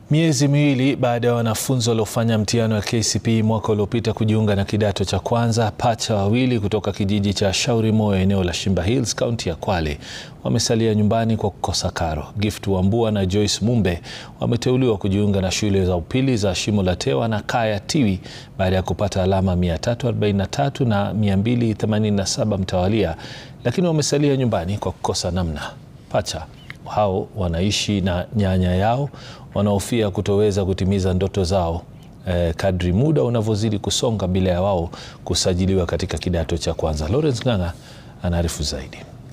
Miezi miwili baada ya wanafunzi waliofanya mtihani wa KCPE mwaka uliopita kujiunga na kidato cha kwanza, pacha wawili kutoka kijiji cha Shauri Moyo eneo la Shimba Hills kaunti ya Kwale wamesalia nyumbani kwa kukosa karo. Gift Wambua na Joyce Mumbe wameteuliwa kujiunga na shule za upili za Shimo la Tewa na Kaya Tiwi baada ya kupata alama 343 na 287 mtawalia, lakini wamesalia nyumbani kwa kukosa namna. Pacha hao wanaishi na nyanya yao wanaofia kutoweza kutimiza ndoto zao eh, kadri muda unavyozidi kusonga bila ya wao kusajiliwa katika kidato cha kwanza. Lawrence Ng'ang'a anaarifu zaidi.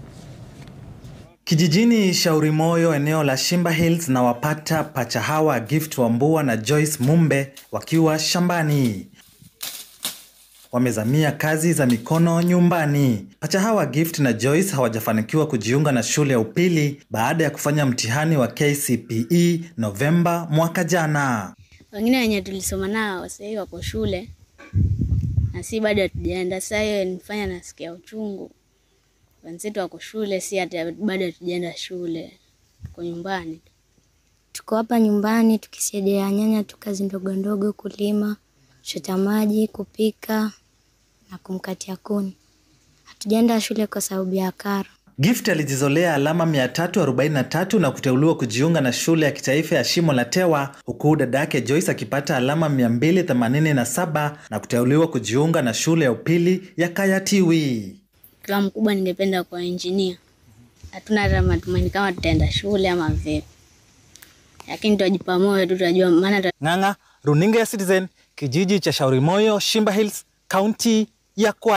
Kijijini Shauri Moyo eneo la Shimba Hills na wapata pacha hawa Gift Wambua na Joyce Mumbe wakiwa shambani wamezamia kazi za mikono nyumbani. Pacha hawa Gift na Joyce hawajafanikiwa kujiunga na shule ya upili baada ya kufanya mtihani wa KCPE Novemba mwaka jana. Wengine wenye tulisoma nao sasa hivi wako shule na si bado hatujaenda. Sasa hiyo nifanya nasikia uchungu, wenzetu wako shule, si hata bado hatujaenda shule, tuko nyumbani. Tuko hapa nyumbani tukisaidia nyanya tu kazi ndogo ndogo, kulima, kuchota maji, kupika na kumkatia kuni. Hatujaenda shule kwa sababu ya karo. Gift alijizolea alama 343 na kuteuliwa kujiunga na shule ya kitaifa ya Shimo la Tewa, huku dada yake Joyce akipata alama 287 na kuteuliwa kujiunga na shule ya upili ya Kaya Tiwi. Kila mkubwa ningependa kuwa injinia. Hatuna hata matumaini kama tutaenda shule ama vipi, lakini tutajipa moyo tu, tutajua maana Ng'ang'a, runinga ya Citizen, kijiji cha Shauri Moyo, Shimba Hills, kaunti ya Kwale.